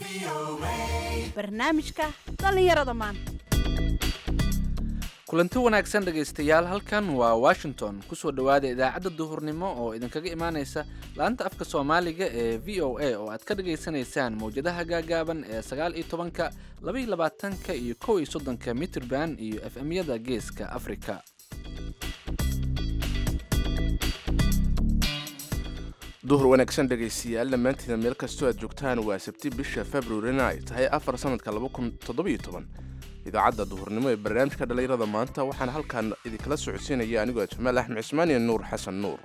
barnaamijka dhallinyarada maanta kulanti wanaagsan dhegaystayaal halkan waa washington kusoo dhowaada idaacadda duhurnimo oo idinkaga imaaneysa laanta afka soomaaliga ee v o a oo aad ka dhagaysanaysaan mawjadaha gaagaaban ee sagaal iyo tobanka laba iyo labaatanka iyo kow iyo soddonka mitrban iyo f m-yada geeska afrika duhur wanaagsan dhegaystayaal dhammaantiina meel kastoo aad joogtaan waa sabti bisha februarina ay tahay afar sanadka idaacadda duhurnimo ee barnaamijka dhallinyarada maanta waxaana halkaan idinkala socodsiinaya anigoo jamaal axmed cismaan iyo nuur xasan nuur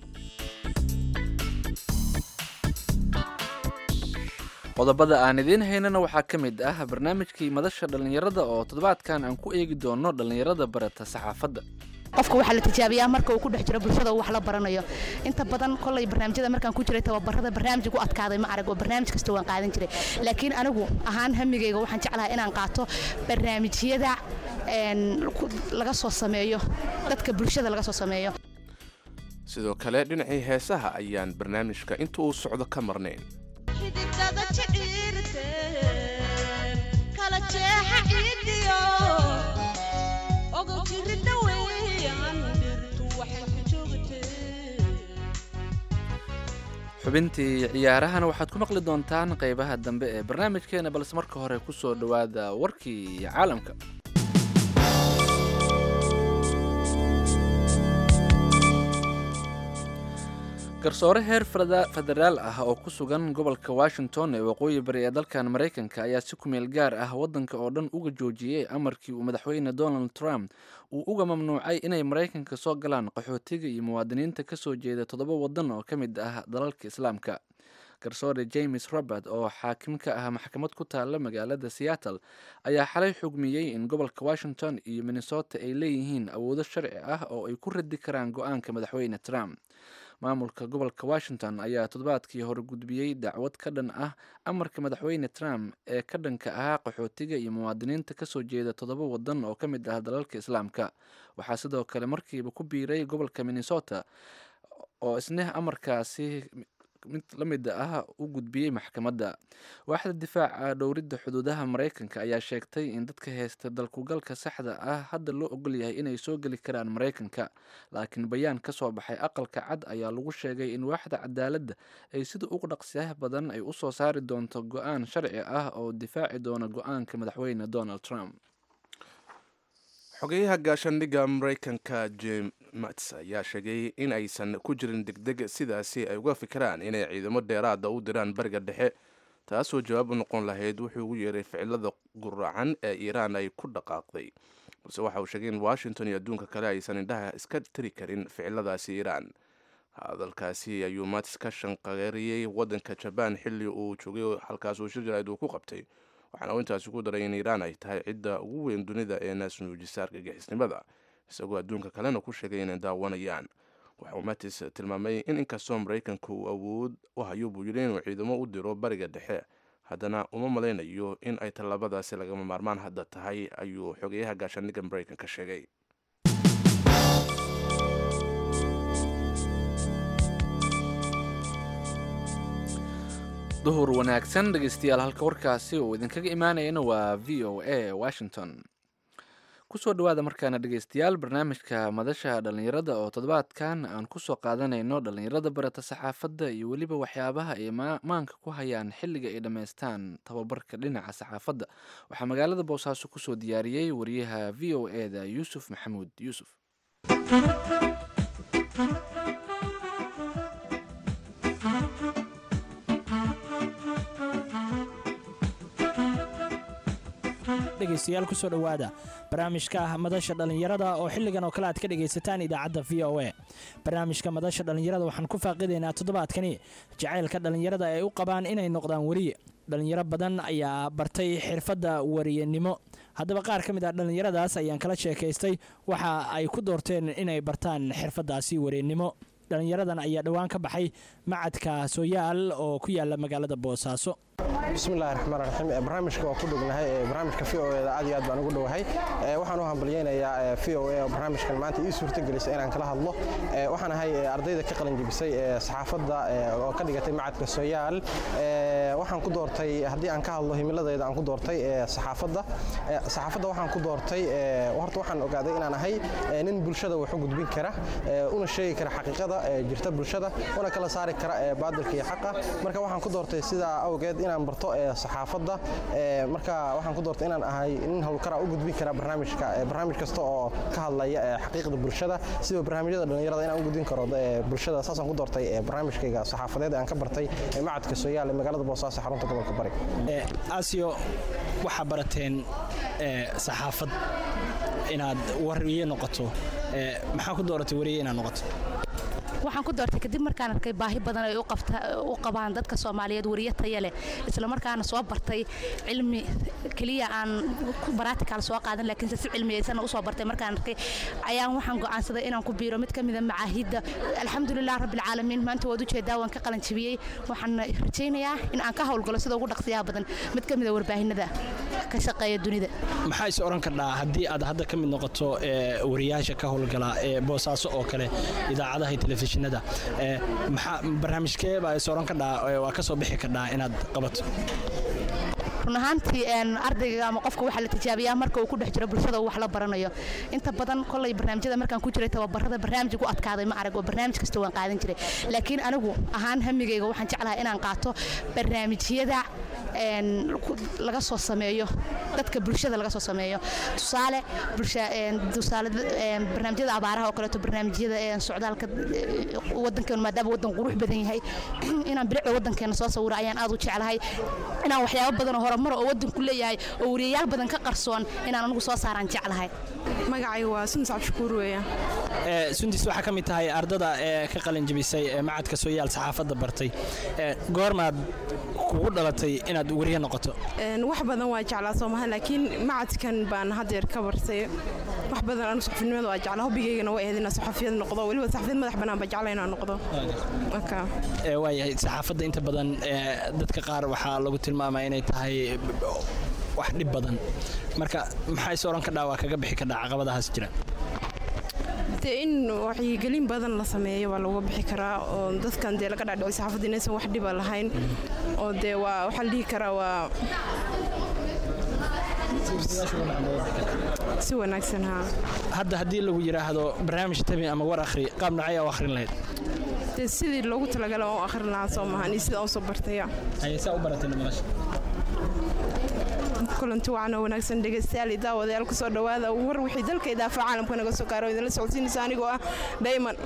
qodobada aan idiin haynana waxaa ka mid ah barnaamijkii madasha dhallinyarada oo toddobaadkan aan ku eegi doono dhallinyarada barata saxaafadda qofka waxaa la tijaabiyaa marka uu ku dhex jiro bulshada uu wax la baranayo inta badan kolay barnaamijyada markaan ku jiray tababarada barnaamij ku adkaaday ma arag oo barnaamij kasta waan qaadan jiray laakiin anigu ahaan hamigayga waxaan jeclahay inaan qaato barnaamijyada laga soo sameeyo dadka bulshada laga soo sameeyo sidoo kale dhinacii heesaha ayaan barnaamijka inta uu socdo ka marnayn xubintii ciyaarahana waxaad ku maqli doontaan qaybaha dambe ee barnaamijkeena balse marka hore ku soo dhowaada warkii caalamka garsoore heer federaal ah oo ku sugan gobolka washington ee waqooyi bari ee dalkan maraykanka ayaa si kumeel gaar ah waddanka oo dhan uga joojiyey amarkii uu madaxweyne donald trump uu uga mamnuucay inay maraykanka soo galaan qaxootiga iyo muwaadiniinta ka soo jeeda toddoba waddan oo ka mid ah dalalka islaamka garsoore james robert oo xaakim ka ah maxkamad ku taalla magaalada seattle ayaa xalay xugmiyey in gobolka washington iyo minnesota ay leeyihiin awoodo sharci ah oo ay ku radi karaan go-aanka madaxweyne trump maamulka gobolka washington ayaa toddobaadkii hore gudbiyey dacwad ka dhan ah amarka madaxweyne trump ee ka dhanka ahaa qaxootiga iyo muwaadiniinta kasoo jeeda toddoba wadan oo ka mid ah dalalka islaamka waxaa sidoo kale markiiba ku biiray gobolka minnesota oo isna amarkaasi mid la mid ah u gudbiyey maxkamadda waaxda difaaca dhowridda xuduudaha maraykanka ayaa sheegtay in dadka heysta dalkugalka saxda ah hadda loo ogol yahay inay soo geli karaan maraykanka laakiin bayaan ka soo baxay aqalka cad ayaa lagu sheegay in waaxda cadaaladda ay sida ugu dhaqsiyaha badan ay usoo saari doonto go-aan sharci ah oo difaaci doona go-aanka madaxweyne donald trump xogeyaha gaashaandhigga maraykanka jem mats ayaa sheegay in aysan ku jirin degdeg sidaasi ay uga fikiraan inay ciidamo dheeraada u diraan bariga dhexe taasoo jawaab u noqon lahayd wuxuu ugu yeeray ficilada guracan ee iiraan ay ku dhaqaaqday balse waxa uu sheegay in washington iyo adduunka kale aysan indhaha iska tiri karin ficiladaasi iiraan hadalkaasi ayuu mats ka shanqareeriyey waddanka jabaan xilli uu joogay halkaas uu shir jaraid uu ku qabtay waxaana uu intaasi ku daray in iiraan ay tahay cidda ugu weyn dunida ee naasnuujisa argagixisnimada isagoo adduunka kalena ku sheegay inay daawanayaan waxauu matis tilmaamay in inkastoo maraykanka uu awood u hayo buu yidhi inuu ciidamo u diro bariga dhexe haddana uma malaynayo in ay tallaabadaasi lagama maarmaan hadda tahay ayuu xogeyaha gaashaandhigga maraykanka sheegay duhur wanaagsan dhegaystayaal halka warkaasi uu idinkaga imaanayana waa v o a washington kusoo dhawaada markaana dhegaystayaal barnaamijka madasha dhallinyarada oo toddobaadkan aan kusoo qaadanayno dhallinyarada barata saxaafadda iyo weliba waxyaabaha ay maanka ku hayaan xilliga ay dhammaystaan tababarka dhinaca saxaafadda waxaa magaalada boosaaso kusoo diyaariyey wariyaha v o e da yuusuf maxamuud yuusuf dhegaystayaal kusoo dhowaada barnaamijka madasha dhallinyarada oo xilligan oo kale aad ka dhegaysataan idaacadda v o a barnaamijka madasha dhallinyarada waxaan ku faaqidaynaa toddobaadkani jacaylka dhallinyarada ay u qabaan inay noqdaan weriye dhallinyaro badan ayaa bartay xirfadda wariyanimo haddaba qaar ka mid ah dhallinyaradaas ayaan kala sheekaystay waxa ay ku doorteen inay bartaan xirfaddaasi wariyanimo dhallinyaradan ayaa dhowaan ka baxay macadka sooyaal oo ku yaala magaalada boosaaso bismillahi raxmaan raxiim barnaamijka waa ku dhognahay barnaamijka v o eda aad iyo aad baan ugu dhowahay waxaan u hambalyeynayaa v o a oo barnaamijkan maanta ii suurtagelisay inaan kala hadlo waxaan ahay ardayda ka qalinjebisay saxaafadda oo ka dhigatay macadka soyaal waxaan ku doortay haddii aan ka hadlo himiladayda aan ku doortay saxaafadda saxaafadda waxaan ku doortay horta waxaan ogaaday inaan ahay nin bulshada wax u gudbin kara una sheegi kara xaqiiqada jirta bulshada una kala saari kara baadilka iyo xaqa marka waxaan ku doortay sidaa awgeed inaan barto saxaafadda marka waxaan ku doortay inaan ahay nin howlkara u gudbin kara barnaamijka barnaamij kasta oo ka hadlaya xaqiiqda bulshada sida barnaamijyada dhallinyarada inaan u gudbin karo bulshada saasaan ku doortay barnaamijkayga saxaafadeed aan ka bartay macadka sooyaal ee magaalada boosaaso xarunta gobolka bari asiyo waxaa barateen saxaafad inaad wariye noqoto maxaa ku dooratay wariye inaad noqoto waxaan ku doortay kadib markaan arkay baahi badan ay u qabaan dadka soomaaliyeed wariye taya leh isla markaana soo bartay cilmi keliya aan baratical soo qaadan laakiinse si cilmiyeysan usoo bartay markaan arkay ayaan waxaan go'aansaday inaan ku biiro mid ka mida macaahidda alxamdulilah rabbilcaalamiin maanta waad ujeedaa waan ka qalanjibiyey waxaan rajaynayaa in aan ka howlgalo sida ugu dhaqsiyaha badan mid ka mida warbaahinada ka shaqeeya dunida maxaa is oran kardhaa haddii aad hadda ka mid noqoto wariyaasha ka howlgala ee boosaaso oo kale idaacadaha iyo telefishinada maxaa barnaamijkee baa is oran kardhaa waa ka soo bixi kardhaa inaad qabato run ahaantii ardayga ama qofka waxaa la tijaabiyaa marka uu ku dhex jiro bulshada uu wax la baranayo inta badan kolay barnaamijyada markaan ku jiray tababarada barnaamij ugu adkaaday ma arag oo barnaamij kasta waan qaadan jiray laakiin anigu ahaan hamigayga waxaan jeclahay inaan qaato barnaamijyada laga soo sameeyo dadka bulshada laga soo sameeyo tusaale tusaale barnaamijyada abaaraha oo kaleeto barnaamijyada socdaalka wadankeenu maadaama wadan qurux badan yahay inaan bilicda wadankeena soo sawiro ayaan aad u jeclahay inaan waxyaabo badan oo horumar oo wadanku leeyahay oo wariyayaal badan ka qarsoon inaan anigu soo saaraan jeclahay magacaygu waa sundis cabdishakuur weeya sundis waxaa ka mid tahay ardada ee ka qalin jebisay ee macadka sooyaal saxaafadda bartay goormaad kugu dhalatay inaad wariye noqoto wax badan waa jeclaa soomaha laakiin macadkan baan haddeer ka bartay wax badan anu saxafinimada waa jeclaa hobbigaygana waa ahayd inaan saxafiyad noqdo weliba saxafiyad madax bannaan baa jecla inaan noqdo waayahay saxaafadda inta badan dadka qaar waxaa lagu tilmaamaa inay tahay wax dhib badan marka maxaa is oran kadhaa waa kaga bixi kadhaa caqabadahaas jira dee in wacyigelin badan la sameeyo waa laga bixi karaa oo dadkan dee laga dhaadhici saxaafadda inaysan wax dhiba lahayn oo dee waa waxaa la dhihi karaa waa si wanaagsan haa hadda haddii lagu yidhaahdo barnaamij tabi ama war akhri qaab nocay u akhrin lahayd dee sidii loogu talagala oo akhrin lahaa soo maahan iyo sida aan soo bartaya saa u baratay nolosha kulanti wacan oo wanaagsan dhegaystayaal iyo daawadayaal kusoo dhowaada war wixii dalka idaafa caalamka naga soo gaaro idinla socodsiinaysa anigoo ah dayman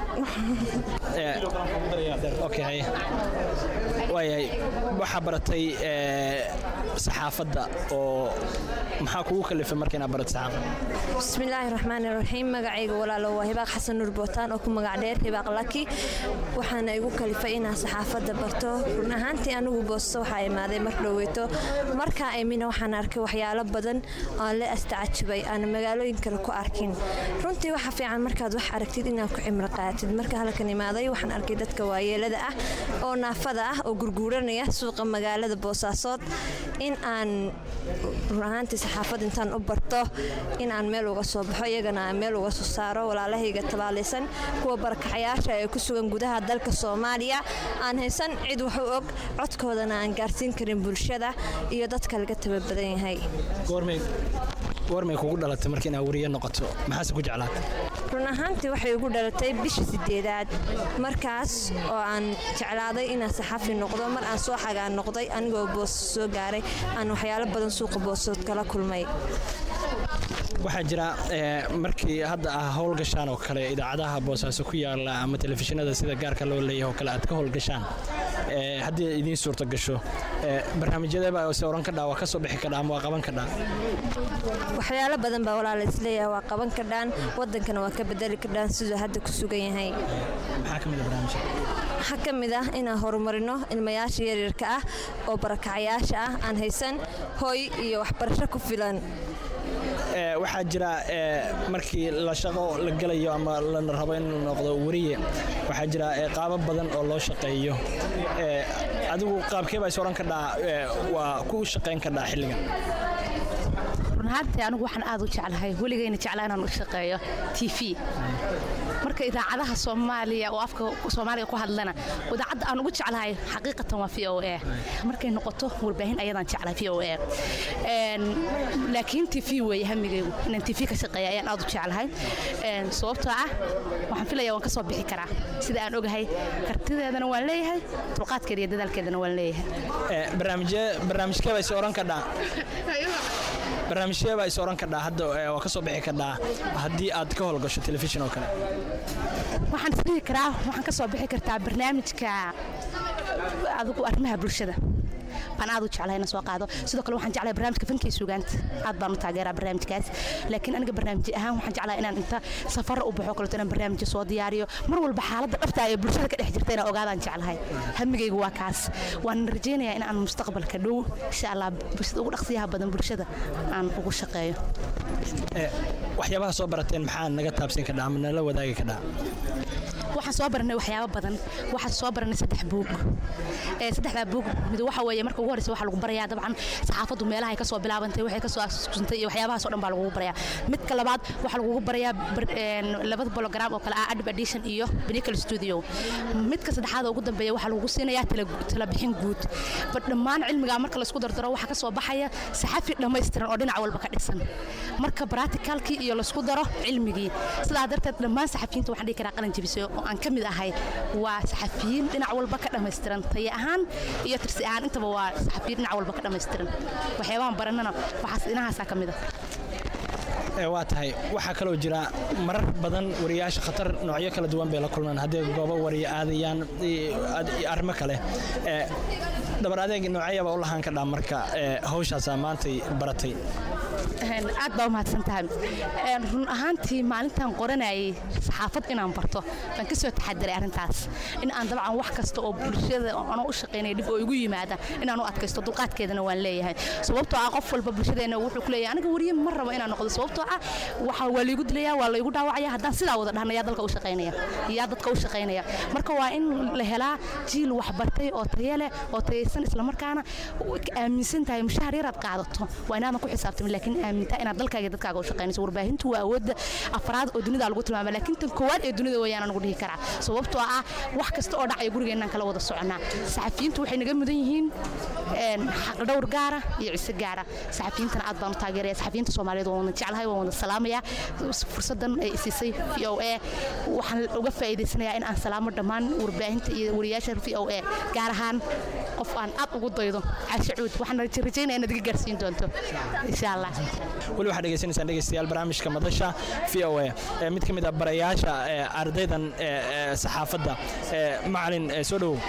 okay waayahay waxaa baratay saxaafadda oo maxaa kugu kalifay marka inaad barato saxaafadda bismillaahi raxmaani raxiim magacayga walaalo waa hibaaq xasan nuur bootaan oo ku magac dheer hibaaq laki waxaana igu kalifay inaan saxaafadda barto run ahaantii anigu boosto waxaa imaaday mar dhoweyto markaa imina waxaan arkay waxyaalo badan oo la astacajabay aan magaalooyin kale ku arkin runtii waxa fiican markaad wax aragtid inaad ku cimro qaatid marka halkan imaaday waxaan arkay dadka waayeelada ah oo naafada ah oo gurguuranaya suuqa magaalada boosaasood in aan run ahaantii saxaafad intaan u barto in aan meel uga soo baxo iyagana aan meel uga soo saaro walaalahayga tabaalaysan kuwa barakacayaasha ee ku sugan gudaha dalka soomaaliya aan haysan cid wax u og codkoodana aan gaarsiin karin bulshada iyo dadka laga tababadan yahay goormay kugu dhalatay marka inaad wariye noqoto maxaase ku jeclaatay run ahaantii waxay igu dhalatay bisha sideedaad markaas oo aan jeclaaday inaan saxafi noqdo mar aan soo xagaan noqday anigoo boos soo gaaray aan waxyaalo badan suuqa boosood kala kulmay waxaa jira markii hadda ah howlgashaan oo kale idaacadaha boosaaso ku yaala ama telefishinada sida gaarka loo leeyahay oo kale aad ka howlgashaan haddii idiin suurto gasho barnaamijyadeeba se oran kadhaa waa ka soo bixi kadhaa ama waa qaban kadhaa waxyaalo badan baa walaala isleeyahay waa qaban kadhaan wadankana waa ka bedeli kadhaan siduu hadda ku sugan yahay maxaa ka mid a barnaamijka waxaa ka mid ah inaan horumarino ilmayaasha yaryarka ah oo barakacayaasha ah aan haysan hooy iyo waxbarasho ku filan ee, waxaa jira ee, markii la shaqo la gelayo ama la rabo in la noqdo weriye waxaa jira ee, qaabab badan oo loo shaqeeyo Ee, adigu qaabkee baa is oran kadhaa ee, waa ku shaqayn kadhaa xilligan run ahaantii anigu waxaan aad u jeclahay weligayna jeclaa inaan u shaqeeyo t v marka idaacadaha soomaaliya oo afka soomaaliga ku hadlana idaacadda aan ugu jeclahay xaqiiqatan waa v o a markay noqoto warbaahin ayadaan jeclahay v o a laakiin t v weeye hamigaygu inaan t v ka shaqeeya ayaan aad u jeclahay Een, sababtoo ah waxaan filaya waan ka soo bixi karaa sida aan ogahay kartideedana waan leeyahay dulqaadkeeda iyo dadaalkeedana waan leeyahay Ee, barnaamijyee barnaamijkee baa is oran kadhaa barnaamijyee baa is oran kadhaa hadda ee, waa ka soo bixi kadhaa haddii aad ka howlgasho telefishin oo kale waxaan isdhihi karaa waxaan ka soo bixi kartaa barnaamijka adigu arrimaha bulshada baan aad u jeclahay inaan soo qaado sidoo kale waxaan jeclahay barnaamijka fankii sugaanta aad baan u taageeraa barnaamijkaas laakiin aniga barnaamij ahaan waxaan jeclahay inaan inta safar u baxo kaleeto inaan barnaamijyo soo diyaariyo mar walba xaaladda dhabta ee bulshada ka dhex jirta inaan ogaadaan jeclahay hamigaygu waa kaas waan rajaynayaa in aan mustaqbalka dhow insha allah bulshada ugu dhaqsiyaha badan bulshada aan ugu shaqeeyo Ee, waxyaabaha soo barateen maxaa naga taabsin kadhaa ama nala wadaagi kadhaa waxaan soo baranay waxyaabo badan waxaan soo baranay saddex buug ee saddexdaa buug mid waxa weeye marka ugu horreysa waxaa lagu barayaa dabcan saxaafaddu meelaha ay ka soo bilaabantay waxay ka soo asuusantay iyo waxyaabahaas oo dhan baa lagugu barayaa midka labaad waxaa lagugu barayaa bar- een, labada bologram oo kale ah adib edition iyo binical studio midka saddexaad oo ugu dambeeya waxaa lagu siinayaa tala- talabixin guud ba dhammaan cilmigaa marka laisku dardaro waxaa ka soo baxaya saxafi dhammaystiran oo dhinac walba ka dhisan marka baraticalkii iyo laisku daro cilmigii sidaa darteed dhammaan saxafiyiinta waxaan dhihi karaa qalin jebisay oo aan ka mid ahay waa saxafiyiin dhinac walba ka dhammaystiran tayo ahaan iyo tirsi ahaan intaba waa saxafiyiin dhinac walba ka dhammaystiran waxyaabahan baranana waxaas dhinahaasaa ka mid ah Ee, waa tahay waxaa kaloo jira marar badan wariyaasha khatar noocyo kala duwan bay la kulmaan haddii goobo wariya aadayaan iyo ad- iyo arrimo kale Ee, dhabar adeeg noocyaba u lahaan kadhaa marka ee, hawshaasaa maantay baratay Een, aad baa u mahadsan tahay Een, run ahaantii maalintaan qoranayay saxaafad inaan barto baan kasoo taxadiray arrintaas in aan dabcan wax kasta oo bulshada anoo u shaqaynaya dhib oo igu yimaada inaan u adkaysto dulqaadkeedana waan leeyahay sababtoo ah qof walba bulshadeena wuxuu ku leeyahay aniga wariye ma rabo inaan noqdo sababtoo ah waxa waa laygu dilaya waa laygu dhaawacaya haddaan sidaa wada dhahna yaa dalka u shaqaynaya yaa dadka u shaqaynaya marka waa in la helaa jiil waxbartay oo tayo leh oo tayaysan islamarkaana aaminsan tahay mushahar yaraad qaadato waa inaadan ku xisaabtamin laakiin aamintaa inaad dalkaaga iyo dadkaaga u shaqaynayso warbaahintu waa awoodda afraad oo dunida lagu tilmaama laakiin tan koowaad ee dunida weeyaan anagu dhihi karaa sababtoo ah wax kasta oo dhacaya gurigeennan kala wada soconaa saxafiyiintu waxay naga mudan yihiin een, xaqdhowr gaara iyo cise gaara saxafiyiintana aad baan u taageeraya saxafiyiinta soomaaliyeed waan wada jeclahay waan wada salaamaya fursadan ay isiisay v o a waxaan uga faa'iidaysanayaa in aan salaamo dhammaan warbaahinta iyo wariyaasha v o a gaar ahaan qof aan aad ugu daydo caashe cuud waxaan rajaynaya inaad iga gaarsiin doonto insha allah weli waxaad dhegeysanaysaan dhegeystayaal barnaamijka madasha v o a ee mid ka mid ah barayaasha ee ardaydan ee ee saxaafadda ee macalin ee soo dhowow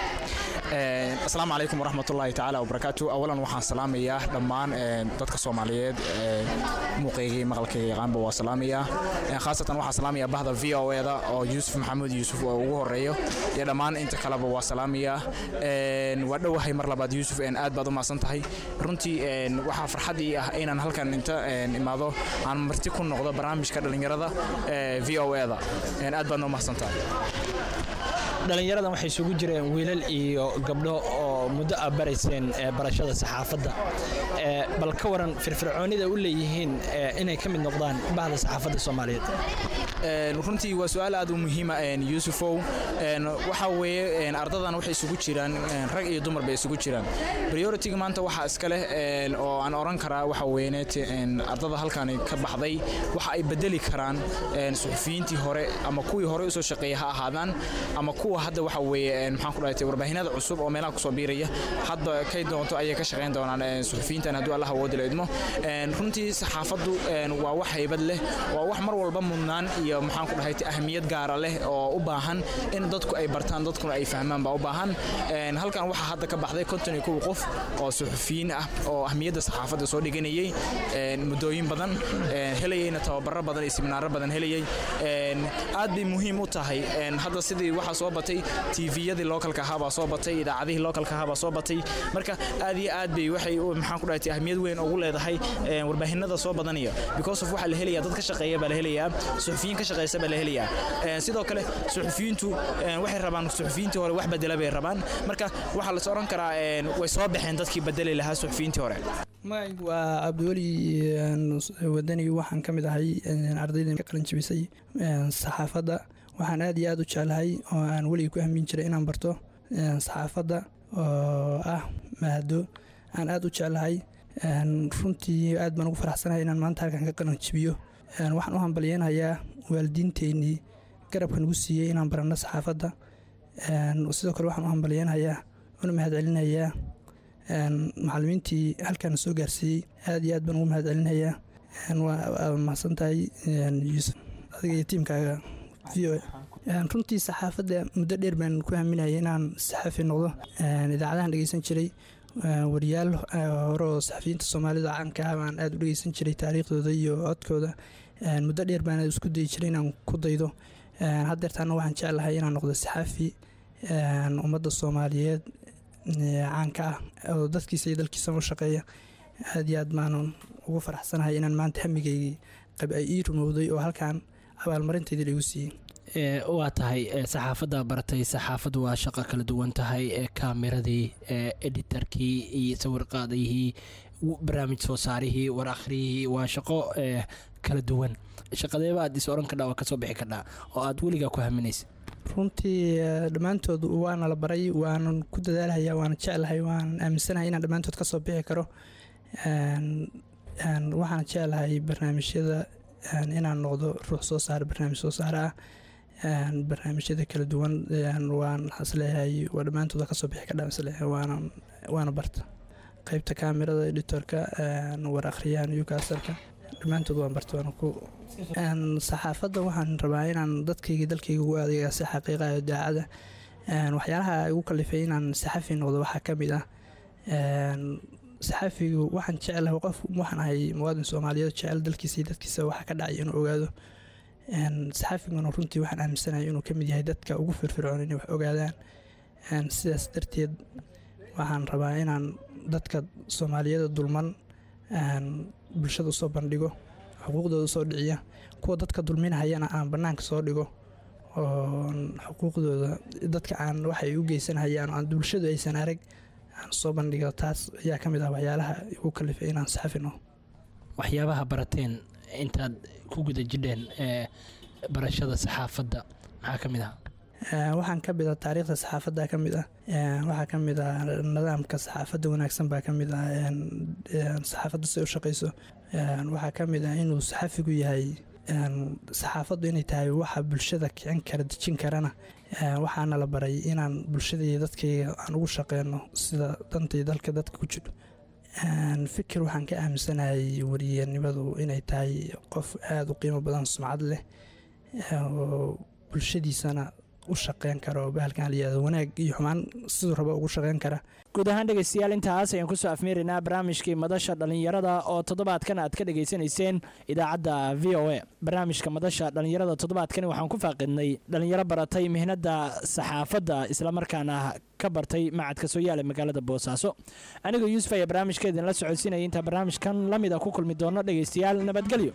asalaamu calaykum waraxmatullaahi tacaala wabarakaatu awalan waxaan salaamayaa dhammaan ee, dadka soomaaliyeed ee, muuqaygii maqalkayga yaqaanba waa salaamayaa Ee, khaasatan waxaan salaamayaa bahda v o eda oo yuusuf maxamuud yuusuf oo ugu horeeyo iyo dhammaan inta kaleba waa salaamayaa Een, waa dhowahay mar labaad yuusuf een, aad baad u mahadsan tahay runtii een, waxaa farxad ii ah inaan halkan inta een, imaado aan marti ku noqdo barnaamijka dhallinyarada ee v o eda Een, aad baadna u mahadsan tahay dhallinyaradan waxay isugu jireen wiilal iyo gabdho oo muddo ah barayseen ee barashada saxaafadda Ee, bal ka waran firfircoonida u leeyihiin ee, inay ka mid noqdaan bahda saxaafadda soomaaliyeed Een, runtii waa su-aal aad u muhiima een, yuusufow Een, waxa weeye een, ardadan waxay isugu jiraan een, rag iyo dumar bay isugu jiraan prioritiga maanta waxaa iska leh een, oo aan oran karaa waxa weyneet een, ardada halkani ka baxday waxa ay bedeli karaan een, suxufiyiintii hore ama kuwii hore usoo shaqeeyay ha ahaadaan ama kuwa hadda waxa weeye een, maxaan ku dhahay warbaahinada cusub oo meelaha kusoo biiraya hadda kay doonto ayay ka shaqeyn doonaan een, suxufiyiintan hadduu allah awoodi la idmo Een, runtii saxaafaddu een, waa wax haybad leh waa wax mar walba mudnaan iyo maxaan ku dhahay ahmiyad gaara leh oo u baahan in dadku ay bartaan dadkuna ay fahmaan baa u baahan Een, halkan waxaa hadda ka baxday konton iyo kow qof oo suxufiyiin ah oo ahmiyadda saxaafadda soo dhiganayay een, muddooyin badan een, helayayna tababaro badan iyo siminaaro badan helayay Een, aad bay muhiim u tahay een, hadda sidii waxaa soo batay tviyadii localka ahaa baa soo batay idaacadihii localka ahaa baa soo batay marka aad iyo aad bay waxay maxaan ku dhahay ahmiyad weyn ugu leedahay warbaahinada soo badanaya because of waxaa la helayaa dad ka shaqeeya baa la helayaa suxufiyiin ka shaqeysa baa la helayaa sidoo kale suxufiyiintu waxay rabaan suxufiyiintii hore wax bedela bay rabaan marka waxaa la oran karaa way soo baxeen dadkii bedeli lahaa suxufiyiintii hore magacaygu waa cabdiweli wadani waxaan ka mid ahay ardayda ka qalin jabisay saxaafadda waxaan aad iyo aad u jeclahay oo aan weligii ku hamiin jiray inaan barto saxaafadda oo ah mahado aan aad u jeclahay runtii aad baan ugu faraxsanahay inaan maanta halkan ka qalin jabiyo waxaan u hambalyeynayaa waalidiinteennii garabka nagu siiyey inaan baranno saxaafadda sidoo kale waxaan u hambalyeynayaa una mahadcelinayaa macalimiintii halkan soo gaarsiiyey aad iyo aad baan ugu mahadcelinayaa waa mahadsan tahay yuusuf adiga iyo tiimkaaga v o runtii saxaafadda muddo dheer baan ku haminayay inaan saxafi noqdo idaacadahan dhegeysan jiray wariyaal hore oo saxafiyiinta soomaalida caanka ah baan aad u dhegeysan jiray taariikhdooda iyo codkooda muddo dheer baan isku dayi jiray inaan ku daydo haddeertaana waxaan jeclahay inaan noqdo saxaafi ummadda soomaaliyeed caanka ah oo dadkiisa iyo dalkiisa u shaqeeya aad iyo aad baanan ugu faraxsanahay inaan maanta hamigaygii qab ay ii rumowday oo halkan abaalmarinteydii laigu siiyey waa tahay saxaafadda baratay saxaafaddu waa shaqo kala duwan tahay kaameradii editarkii iyo sawirqaadayihii barnaamij soo saarihii war akhriyihii waa shaqo kala duwan shaqadeeba aad is oran kadhaa waa kasoo bixi kadhaa oo aad weligaa ku haminaysa runtii dhammaantood waana la baray waanan ku dadaalhayaa waana jeclahay waan aaminsanahay inaan dhammaantood ka soo bixi karo waxaan jeclahay barnaamijyada inaan noqdo ruux soo saara barnaamij soo saare ah barnaamijyada kala duwan waan isleeyahay waa dhammaantooda kasoo bixi kadhaa isleeyahay waana waana barta qeybta kaamirada editorka war akhriyaha newcastleka dhammaantood waan barta waana ku saxaafadda waxaan rabaa inaan dadkayga dalkayga ugu adeega si xaqiiqayo daacada waxyaalaha igu kalifay inaan saxafi noqdo waxaa ka mid ah saxafigu waxaan jeclahay qof waxaan ahay muwaadin soomaaliyeed jecel dalkiisa iyo dadkiisa waxa ka dhacay inuu ogaado saxafiguna runtii waxaan aaminsanahay inuu ka mid yahay dadka ugu firfircoon inay wax ogaadaan sidaas darteed waxaan rabaa inaan dadka soomaaliyada dulman bulshada usoo bandhigo xuquuqdooda usoo dhiciya kuwa dadka dulminahayana aan bannaanka soo dhigo oo xuquuqdooda dadka aan waxay u geysanhayaan aan bulshadu aysan arag aan soo bandhigo taas ayaa ka mid ah waxyaalaha igu kalifay inaan saxafino waxyaabaha barateen intaad ku guda jidheen ee barashada saxaafadda maxaa ka mid ah waxaan ka mid ah taariikhda saxaafadda ka mid ah waxaa ka mid ah nidaamka saxaafadda wanaagsan baa ka mid ah saxaafadda si u shaqayso waxaa ka mid ah inuu saxafigu yahay saxaafaddu inay tahay waxa bulshada kicin kara dejin karana waxaana la baray inaan bulshada iyo dadkayga aan ugu shaqeyno sida dantay dalka dadka ku jiro fikir waxaan ka aaminsanahay wariyanimadu inay tahay qof aada u qiimo badan sumcad leh oo bulshadiisana u shaqeyn kara oo bahalkan layihahdo wanaag iyo xumaan siduu raba ugu shaqeyn kara guud ahaan dhegaystayaal intaas ayaan kusoo afmeeraynaa barnaamijkii madasha dhallinyarada oo toddobaadkan aad ka dhegaysanayseen idaacadda v o a barnaamijka madasha dhallinyarada toddobaadkani waxaan ku faaqidnay dhallinyaro baratay mihnadda saxaafadda islamarkaana ka bartay macadka soo yaala magaalada boosaaso anigoo yuusuf ayaa barnaamijka idinla socodsiinaya intaa barnaamijkan la mid a ku kulmi doono dhegaystayaal nabadgelyo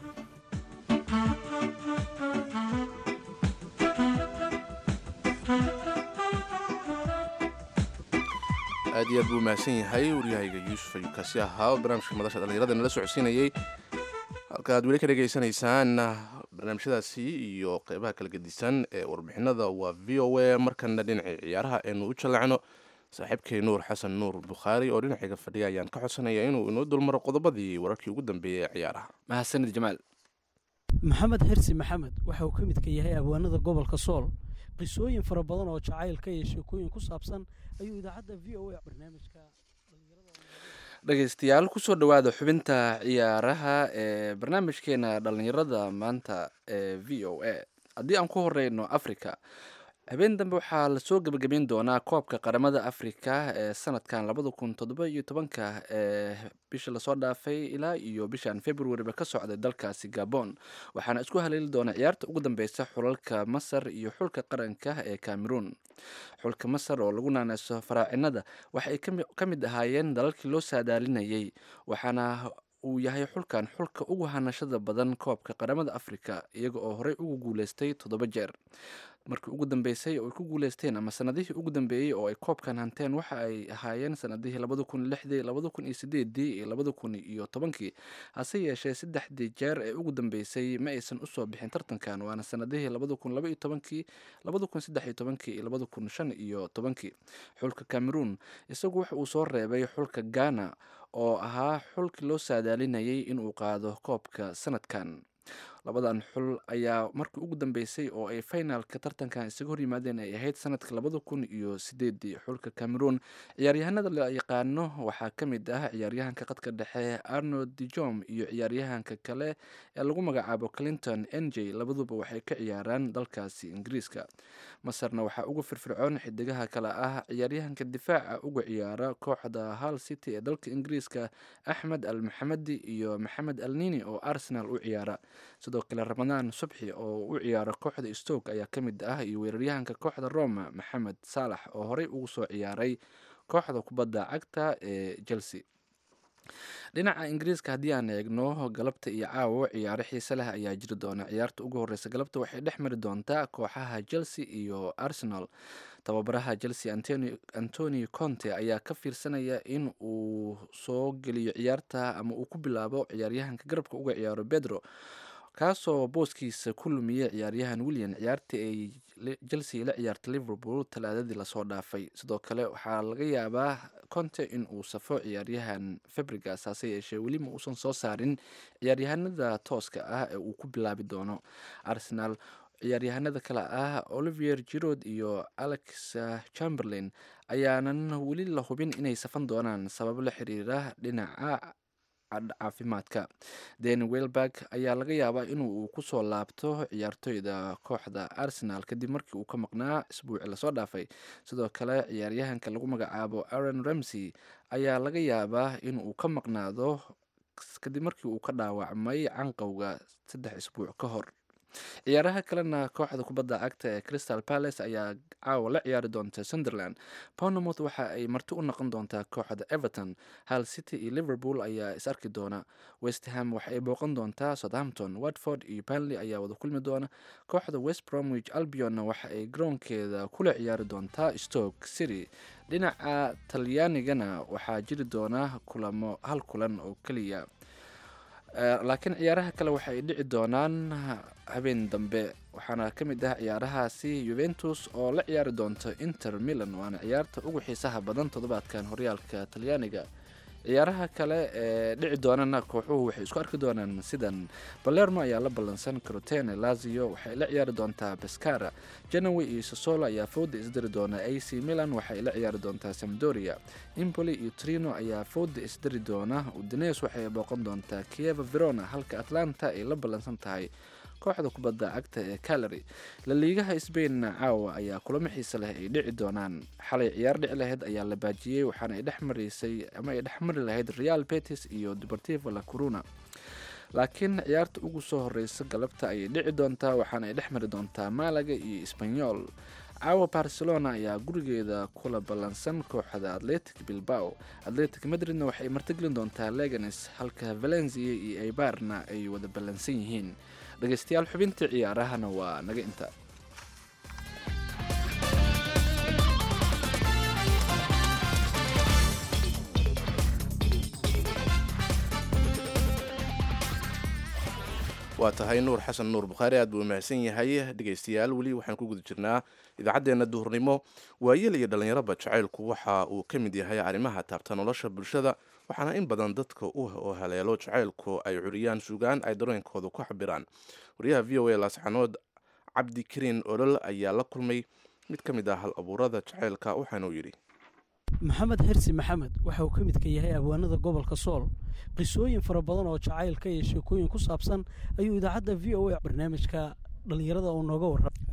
aad iyo aad buu mahadsan yahay waryahayga yuusuf ayuu kaasi ahaa barnaamijka madasha dhallinyarada nala socodsiinayey halka aad weli ka dhegaysanaysaan barnaamijyadaasi iyo qeybaha kala gedisan ee warbixinada waa v o a markana dhinacii ciyaaraha aynu u jallacno saaxiibkay nuur xasan nuur bukhaari oo dhinacayga fadhiya ayaan ka codsanaya inuu inoo dulmaro qodobadii wararkii ugu dambeeyey ee ciyaaraha mahadsanid jamaal maxamed hersi maxamed waxa uu ka midka yahay abwaanada gobolka sool qisooyin fara badan oo jacaylka iyo sheekooyin ku saabsan ayuu idaacadda v o a barnaamijka dhegaystayaal kusoo dhowaada xubinta ciyaaraha ee barnaamijkeena dhallinyarada maanta ee v o a haddii aan ku horeyno africa habeen dambe waxaa lasoo gebagabeyn doonaa koobka qaramada afrika ee sanadkan labada kun toddoba iyo tobanka ee bisha lasoo dhaafay ilaa iyo bishan februariba ka socday dalkaasi gabon waxaana isku haleeli doona ciyaarta ugu dambeysa xulalka masar iyo xulka qaranka ee cameroon xulka masar oo lagu naaneyso faraacinada waxay ka mid ahaayeen dalalkii loo saadaalinayay waxaana uu yahay xulkan xulka ugu hanashada badan koobka qaramada afrika iyaga oo horey ugu guuleystay toddoba jeer markii ugu dambeysay oo ay ku guuleysteen ama sanadihii ugu dambeeyey oo ay koobkan hanteen waxa ay ahaayeen sanadihii labada kun lixdii labada kun iyo sideedii iyo labada kun iyo tobankii hase yeeshee saddexdii jeer ee ugu dambeysay ma aysan usoo bixin tartankan waana sanadihii labada kun laba iyo tobankii labada kun saddex iyo tobankii iyo labada kun shan iyo tobankii xulka cameroon isagu waxa uu soo reebay xulka ghana oo ahaa xulkii loo saadaalinayay inuu qaado koobka sanadkan labadan xul ayaa markii ugu dambeysay oo ay finalka tartankan isaga hor yimaadeen ay ahayd sanadka labada kun iyo sideedii xulka cameroon ciyaaryahanada la yaqaano waxaa ka mid ah ciyaaryahanka qadka dhexe arnold dijom iyo ciyaaryahanka kale ee lagu magacaabo clinton n j labaduba waxay ka ciyaaraan dalkaasi ingiriiska masarna waxaa uga firfircoon xidigaha kale ah ciyaaryahanka difaaca uga ciyaara kooxda hal city ee dalka ingiriiska axmed al maxamedi iyo maxamed al nini oo arsenal u ciyaara sidoo kale ramadaan subxi oo u ciyaara kooxda stoke ayaa ka mid ah iyo weeraryahanka kooxda roma maxamed saalax oo horey ugu soo ciyaaray kooxda kubadda cagta ee chelsea dhinaca ingiriiska haddii aan eegno galabta iyo caawo ciyaaro xiise leh ayaa jiri doona ciyaarta ugu horeysa galabta waxay dhex mari doontaa kooxaha chelsea iyo arsenal tababaraha chelsea antoni conte ayaa ka fiirsanaya in uu soo geliyo ciyaarta ama uu ku bilaabo ciyaaryahanka garabka uga ciyaaro bedro kaasoo booskiisa ku lumiyey ciyaaryahan william ciyaartii ay chelsea la ciyaarta liverpool talaadadii lasoo dhaafay sidoo kale waxaa laga yaabaa conte in uu safo ciyaaryahan fabrigas hase yeeshee weli ma uusan soo saarin ciyaaryahanada tooska ah ee uu ku bilaabi doono arsenal ciyaaryahanada kale ah olivier girod iyo alex chamberlain ayaanan weli la hubin inay safan doonaan sabab la xiriira dhinaca caafimaadka deni welberg ayaa laga yaabaa inuu kusoo laabto ciyaartoyda kooxda arsenal kadib markii uu ka maqnaa isbuuci lasoo dhaafay sidoo kale ciyaaryahanka lagu magacaabo aaron ramsey ayaa laga yaabaa inuu ka maqnaado kadib markii uu ka dhaawacmay canqowga saddex isbuuc ka hor ciyaaraha kalena kooxda kubadda cagta ee crystal palace ayaa caawa la ciyaari doonta sunderland pownamouth waxa ay marti u noqon doontaa kooxda everton hal city iyo liverpool ayaa is arki doona westham waxa ay booqan doontaa southampton watford iyo banley ayaa wada kulmi doona kooxda west bromwich albionna waxa ay garoonkeeda kula ciyaari doontaa stoke city dhinaca talyaanigana waxaa jiri doona kulamo hal kulan oo keliya laakiin ciyaaraha kale waxa ay dhici doonaan habeen dambe waxaana ka mid ah ciyaarahaasi yuventus oo la ciyaari doonta inter milan waana ciyaarta ugu xiisaha badan toddobaadkan horyaalka talyaaniga ciyaaraha kale ee dhici doonana kooxuhu waxay isku arki doonaan sidan balermo ayaa la ballansan crotene lazio waxay la ciyaari doontaa pescara genowe iyo sosolo ayaa fooda isdiri doona a c milan waxay la ciyaari doontaa samdoria impoli iyo trino ayaa fooda isdiri doona udines waxay booqan doontaa kieva verona halka atlanta ay la ballansan tahay kooxda kubadda cagta ee calary laliigaha sbainna caawa ayaa kulamo xiise leh ay dhici doonaan xalay ciyaar dhici lahayd ayaa la baajiyey waxaana ay dhex maraysay ama ay dhex mari lahayd real betis iyo deportivo la coruna laakiin ciyaarta ugu soo horeysa galabta ayay dhici doontaa waxaana ay dhex mari doontaa malaga iyo sbanyol caawa barcelona ayaa gurigeeda kula ballansan kooxda atletic bilbao atletic madridna waxay martigelin doontaa leganes halka valencia iyo eibarna ay wada ballansan yihiin dhegeystayaal xubintii ciyaarahana waa naga inta waa tahay nuur xasan nuur bukhaari aad buu umahadsan yahay dhegaystayaal weli waxaan ku guda jirnaa idaacaddeenna duhurnimo waayeel iyo dhallinyaraba jacaylku waxa uu ka mid yahay arrimaha taabta nolosha bulshada waxaana in badan dadka u haleelo jacaylku ay curiyaan sugaan ay dareenkooda ku xabiraan wariyaha v o a laasxanood cabdikariin olol ayaa la kulmay mid ka mid ah hal abuurada jacaylka waxaanuu yidhi maxamed xirsi maxamed waxa uu ka midka yahay abwaanada gobolka sool qisooyin fara badan oo jacaylka iyo sheekooyin ku saabsan ayuu idaacadda v o a barnaamijka dhallinyarada uu nooga warramay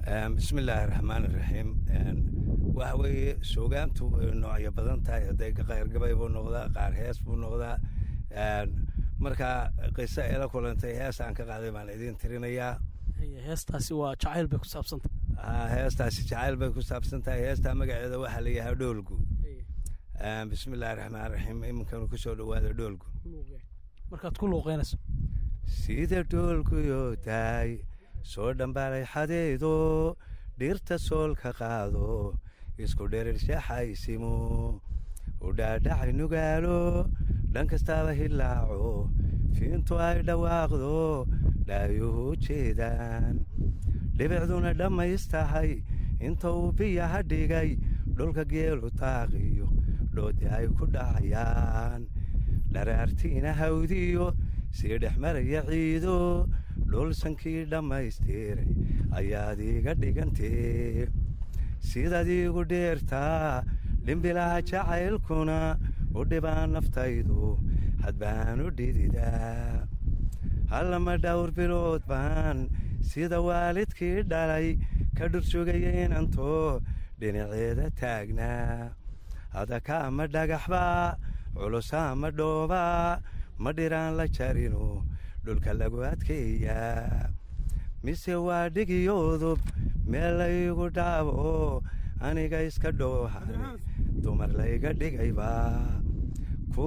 bismi illaahi raxmaan iraxiim waxa weeye suugaantu way noocyo badan tahay hadday qayrgabay buu noqdaa qaar hees buu noqdaa marka qiso eela kulantay hees aan ka qaaday baan idiin tirinayaa heestaasi waa jacayl bay ku saabsantah heestaasi jacayl bay ku saabsan tahay heestaa magaceeda waxaa la yahaa dhoolgu bismi illaahi raxmaan raxiim iminkanu kusoo dhowaada dhoolgu markaad ku luuqeynayso sida dhoolguyo tahay soo dhambaalay xadeedo dhirta soolka qaado isku dherirshaaxaysimo u dhaadhacay nugaalo dhan kastaaba hilaaco fiintu ay dhawaaqdo dhaayuhu jeedaan dhibicduna dhammaystahay inta uu biyaha dhigay dhulka geelu taaqiyo dhoodi ay ku dhacayaan dharaartiina hawdiyo sii dhex maraya ciido dhulsankii dhammaystiray ayaad iiga dhigantee sidaad iigu dheertaa dhimbilaha jacaylkuna u dhibaan naftaydu hadbaan u dhididaa hallama dhowr bilood baan sida waalidkii dhalay ka dhursugaya inantoo dhinaceeda taagnaa adaka ama dhagaxbaa culusa ama dhoobaa ma dhiraan la jarino dhulka lagu adkeeyaa mise waa dhigiyodub meel laygu dhaabo aniga iska dhoohan dumar layga dhigayba ku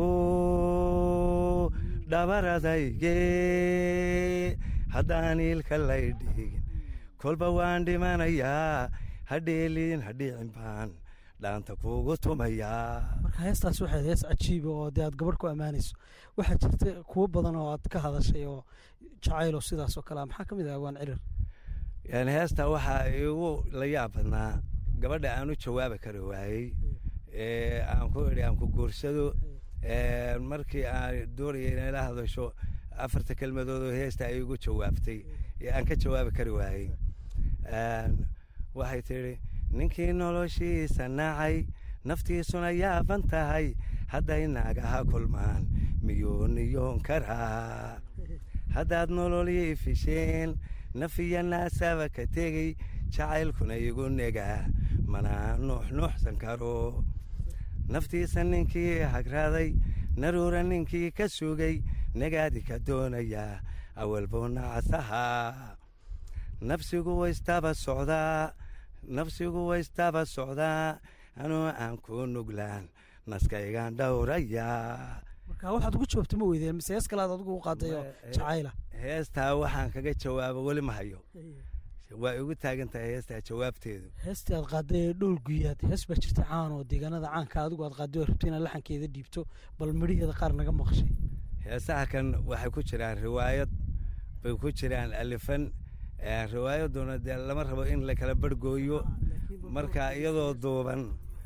dhabaradayge haddaan iilka lay dhigin kolba waan dhimanayaa hadheeliin hadhiicin baan dhaanta kuugu tumayaa marka heestaas waxayd hees cajiiba oo dee aad gabadh ku ammaanayso waxaa jirta kuwo badan oo aad ka hadashay oo jacaylo sidaas oo kalea maxaa ka mid ah waan cirir yani heesta waxaa igu la yaab badnaa gabadha aan u jawaabi kari waayey ee aan ku idhi aan ku guursado markii aan doonaya inay la hadasho afarta kelmadood oo heesta ay igu jawaabtay ee aan ka jawaabi kari waayey waxay tidhi ninkii noloshiisa nacay naftiisuna yaaban tahay hadday naagaha kulmaan miyuu niyoon karaa haddaad nololii fisheen nafiya naasaba ka tegey jacaylkuna igu negaa mana nuuxnuuxsan karo naftiisa ninkii hagraaday naruura ninkii ka sugay nagaadi ka doonayaa awal buu nacasahaa nafsigu waystaba socdaa nafsigu waystaba socdaa anuu aan ku nuglaan naskaygaan dhowrayaa marka waxaad ugu jawaabta ma weydeen mise hees kalead adigu u qaadayo jacayla heestaa waxaan kaga jawaabo weli ma hayo waa igu taagan tahay heestaa jawaabteedu heestii aad qaaday ee dhool guyaad hees baa jirta caan oo deegaanada caanka adigu aad qaaday oo rabta inaad laxankeeda dhiibto bal midhaheeda qaar naga maqshay heesaha kan waxay ku jiraan riwaayad bay ku jiraan alifan riwaayaduna dee lama rabo in la kala barhgooyo marka iyadoo duuban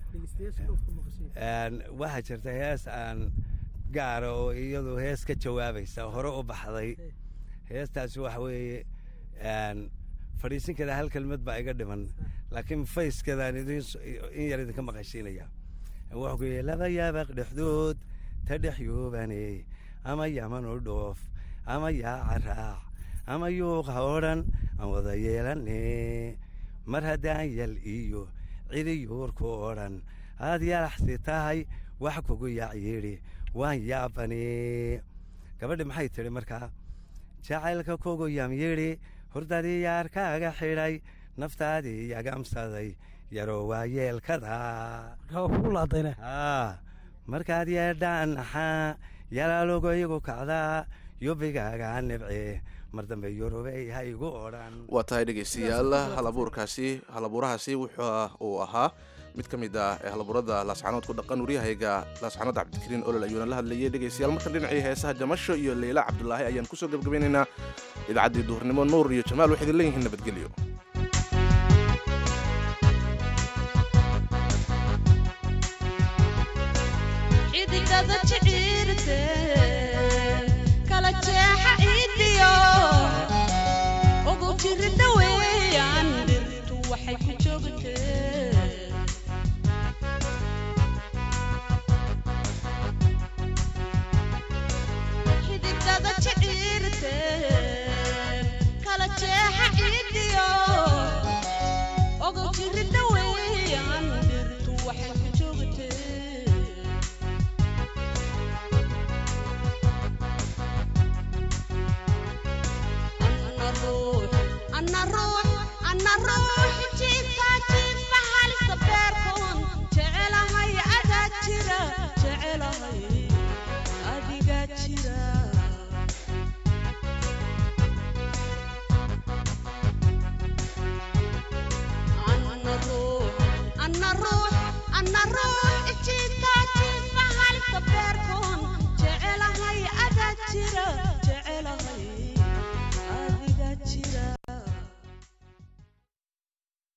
waxaa jirta hees aan gaara oo iyadu hees ka jawaabaysa hore u baxday heestaasi waxa weeye fadhiisinkeeda hal kelmad baa iga dhiman laakiin fayskeedaan in yar idinka maqashiinaya wuxuu ku yihi laba yaabaq dhexdood ta dhex yuubane ama yaman u dhoof ama yaaca raac ama yuuqa odhan aan wada yeelane mar haddaan yal iyo cidi yuurku odhan aad yalaxsi tahay wax kugu yaac yidhi waan yaabane gabadhi maxay tidhi markaa jacaylka kugu yam yidhi hurdadii yaarkaaga xidhay naftaadii yagamsaday yaroo waa yeelkada markaad yeedhaan naxaa yalaalogoygu kacdaa yubigaaga nibce mar dambe yurubey ha igu odhan waa tahay dhegaystayaal halabuurkaasi halabuurahaasi wuxuu uu ahaa mid ka mid ah ee halabuurada laascanood ku dhaqan waryahayga laascanood cabdikariin olol ayuuna la hadlayay dhegaystayaal markan dhinacii heesaha jamasho iyo leyla cabdulaahi ayaan kusoo gebgabaynaynaa idaacaddii duhurnimo nuur iyo jamaal waxay idin leeyihiin nabadgelyo kala jeexa ciidiyo ruux jiifka jiifa halisa beerkoon jecelahay adaa jira jecelahay adigaa jira anna ruux anna ruux anna ruux